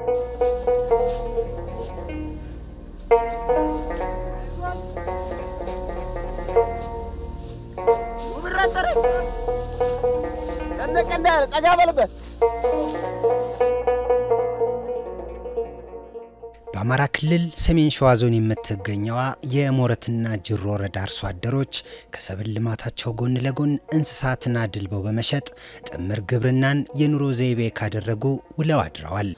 ጠጋ በልበት። በአማራ ክልል ሰሜን ሸዋ ዞን የምትገኘዋ የሞረትና ጅሮ ወረዳ አርሶ አደሮች ከሰብል ልማታቸው ጎን ለጎን እንስሳትን አድልበው በመሸጥ ጥምር ግብርናን የኑሮ ዘይቤ ካደረጉ ውለው አድረዋል።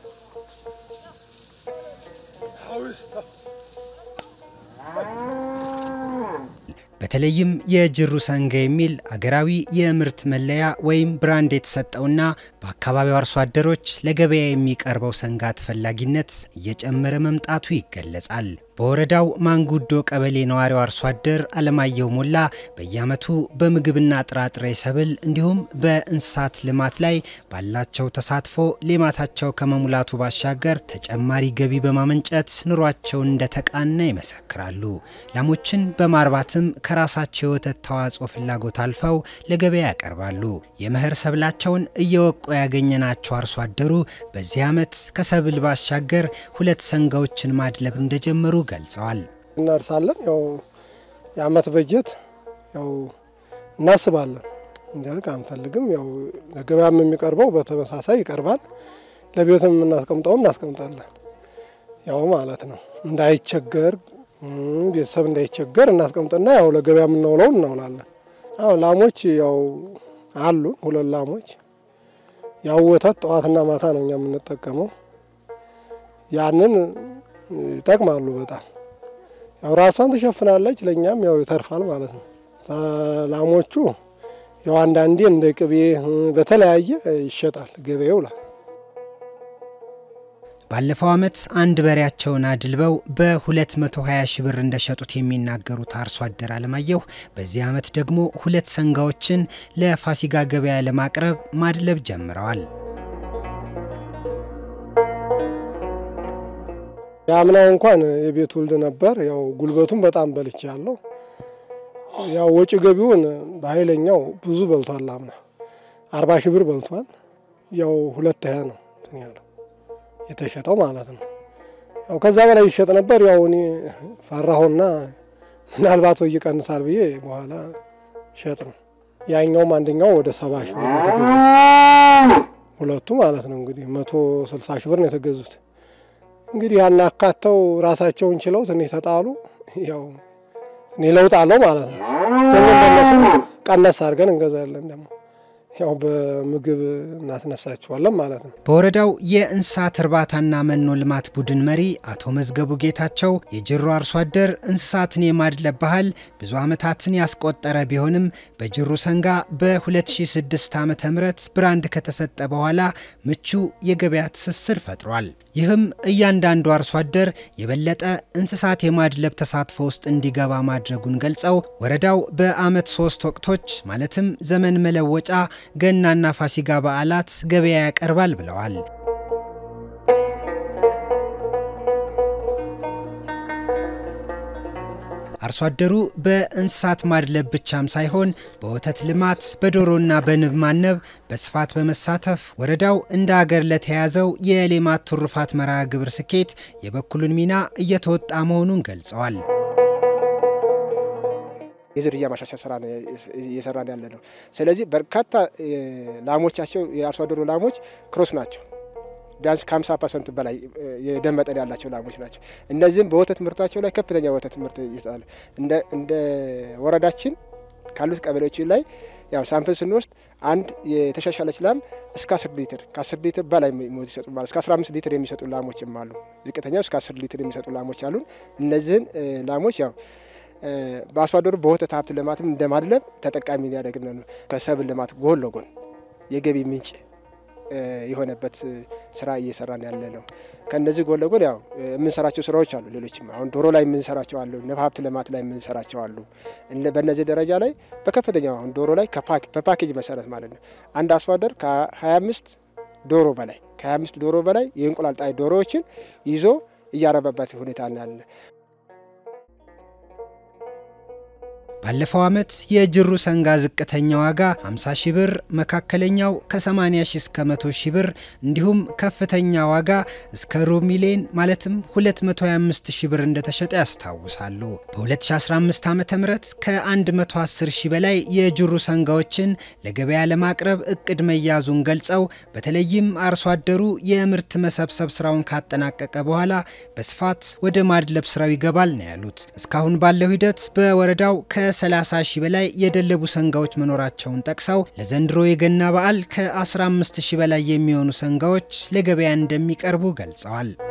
በተለይም የጅሩ ሰንጋ የሚል አገራዊ የምርት መለያ ወይም ብራንድ የተሰጠውና በአካባቢው አርሶ አደሮች ለገበያ የሚቀርበው ሰንጋ ተፈላጊነት እየጨመረ መምጣቱ ይገለጻል። በወረዳው ማንጉዶ ቀበሌ ነዋሪው አርሶ አደር አለማየሁ ሞላ በየዓመቱ በምግብና ጥራጥሬ ሰብል እንዲሁም በእንስሳት ልማት ላይ ባላቸው ተሳትፎ ሌማታቸው ከመሙላቱ ባሻገር ተጨማሪ ገቢ በማመንጨት ኑሯቸውን እንደተቃና ይመሰክራሉ። ላሞችን በማርባትም ከራሳቸው የወተት ተዋጽኦ ፍላጎት አልፈው ለገበያ ያቀርባሉ። የመኸር ሰብላቸውን እየወቁ ያገኘናቸው አርሶ አደሩ በዚህ ዓመት ከሰብል ባሻገር ሁለት ሰንጋዎችን ማድለብ እንደጀመሩ ገልጸዋል። እናርሳለን። ያው የአመት በጀት ያው እናስባለን እንዲያልቅ አንፈልግም። ያው ለገበያም የሚቀርበው በተመሳሳይ ይቀርባል። ለቤትም የምናስቀምጠው እናስቀምጣለን። ያው ማለት ነው እንዳይቸገር ቤተሰብ እንዳይቸገር እናስቀምጥና ያው ለገበያ የምናውለው እናውላለን። አዎ ላሞች ያው አሉ ሁለት ላሞች። ያው ወተት ጠዋትና ማታ ነው እኛ የምንጠቀመው። ያንን ይጠቅማሉ በጣም ያው ራሷን ትሸፍናለች፣ ለእኛም ያው ይተርፋል ማለት ነው። ላሞቹ ያው አንዳንዴ እንደ ቅቤ በተለያየ ይሸጣል፣ ገበያ ይውላል። ባለፈው ዓመት አንድ በሬያቸውን አድልበው በ220 ሺህ ብር እንደሸጡት የሚናገሩት አርሶ አደር አለማየሁ በዚህ ዓመት ደግሞ ሁለት ሰንጋዎችን ለፋሲጋ ገበያ ለማቅረብ ማድለብ ጀምረዋል። የአምናው እንኳን የቤት ውልድ ነበር። ያው ጉልበቱን በጣም በልቼ ያለው ያው ወጪ ገቢውን በኃይለኛው ብዙ በልቷል። አምና አርባ ሺህ ብር በልቷል። ያው ሁለት ያ ነው እንትን ያለው የተሸጠው ማለት ነው። ያው ከዛ በላይ ይሸጥ ነበር። ያው እኔ ፈራሁና ምናልባት ወይ ይቀንሳል ብዬ በኋላ ሸጥ ነው። ያኛውም አንደኛው ወደ ሰባ ሺህ ብር የተገዙት ሁለቱ ማለት ነው። እንግዲህ መቶ ስልሳ ሺህ ብር ነው የተገዙት። እንግዲህ ያን አካተው ራሳቸውን ችለው ትንሽ ተጣሉ። ያው እኔ ለውጥ አለው ማለት ነው። ደግሞ እንደነሱ ቀነስ አድርገን እንገዛለን ደግሞ ያው በምግብ እናስነሳቸዋለን ማለት ነው። በወረዳው የእንስሳት እርባታና መኖ ልማት ቡድን መሪ አቶ መዝገቡ ጌታቸው የጅሮ አርሶ አደር እንስሳትን የማድለብ ባህል ብዙ ዓመታትን ያስቆጠረ ቢሆንም በጅሩ ሰንጋ በ2006 ዓ ም ብራንድ ከተሰጠ በኋላ ምቹ የገበያ ትስስር ፈጥሯል። ይህም እያንዳንዱ አርሶ አደር የበለጠ እንስሳት የማድለብ ተሳትፎ ውስጥ እንዲገባ ማድረጉን ገልጸው ወረዳው በዓመት ሶስት ወቅቶች ማለትም ዘመን መለወጫ ገናና ፋሲጋ በዓላት ገበያ ያቀርባል ብለዋል። አርሶ አደሩ በእንስሳት ማድለብ ብቻም ሳይሆን በወተት ልማት፣ በዶሮና በንብ ማነብ በስፋት በመሳተፍ ወረዳው እንደ አገር ለተያዘው የሌማት ትሩፋት መርሃ ግብር ስኬት የበኩሉን ሚና እየተወጣ መሆኑን ገልጸዋል። የዝርያ ማሻሻል ስራ ነው እየሰራን ያለ ነው። ስለዚህ በርካታ ላሞቻቸው የአርሶ አደሩ ላሞች ክሮስ ናቸው። ቢያንስ ከ50 ፐርሰንት በላይ የደም መጠን ያላቸው ላሞች ናቸው። እነዚህም በወተት ምርታቸው ላይ ከፍተኛ ወተት ምርት ይሰጣሉ። እንደ ወረዳችን ካሉት ቀበሌዎች ላይ ያው ሳምፕል ስንወስድ አንድ የተሻሻለች ላም እስከ 10 ሊትር ከ10 ሊትር በላይ ይሰጡ ማለት እስከ 15 ሊትር የሚሰጡ ላሞችም አሉ። ዝቅተኛው እስከ 10 ሊትር የሚሰጡ ላሞች አሉን። እነዚህን ላሞች ያው በአርሶ አደሩ በወተት ሀብት ልማትም እንደማድለብ ተጠቃሚ ሊያደርግ ነው። ከሰብል ልማት ጎን ለጎን የገቢ ምንጭ የሆነበት ስራ እየሰራን ያለ ነው። ከእነዚህ ጎን ለጎን ያው የምንሰራቸው ስራዎች አሉ። ሌሎችም አሁን ዶሮ ላይ የምንሰራቸው አሉ። ንብ ሀብት ልማት ላይ የምንሰራቸው አሉ። በእነዚህ ደረጃ ላይ በከፍተኛው አሁን ዶሮ ላይ በፓኬጅ መሰረት ማለት ነው አንድ አርሶ አደር ከ25 ዶሮ በላይ ከ25 ዶሮ በላይ የእንቁላል ጣይ ዶሮዎችን ይዞ እያረበበት ሁኔታ ያለ ባለፈው ዓመት የጅሩ ሰንጋ ዝቅተኛ ዋጋ 50 ሺ ብር፣ መካከለኛው ከ80 ሺ እስከ 100 ሺ ብር እንዲሁም ከፍተኛ ዋጋ እስከ ሩብ ሚሊዮን ማለትም 225 ሺ ብር እንደተሸጠ ያስታውሳሉ። በ2015 ዓ ም ከ110 ሺ በላይ የጅሩ ሰንጋዎችን ለገበያ ለማቅረብ እቅድ መያዙን ገልጸው በተለይም አርሶ አደሩ የምርት መሰብሰብ ስራውን ካጠናቀቀ በኋላ በስፋት ወደ ማድለብ ስራው ይገባል ነው ያሉት። እስካሁን ባለው ሂደት በወረዳው ከ30 ሺህ በላይ የደለቡ ሰንጋዎች መኖራቸውን ጠቅሰው ለዘንድሮ የገና በዓል ከ15 ሺህ በላይ የሚሆኑ ሰንጋዎች ለገበያ እንደሚቀርቡ ገልጸዋል።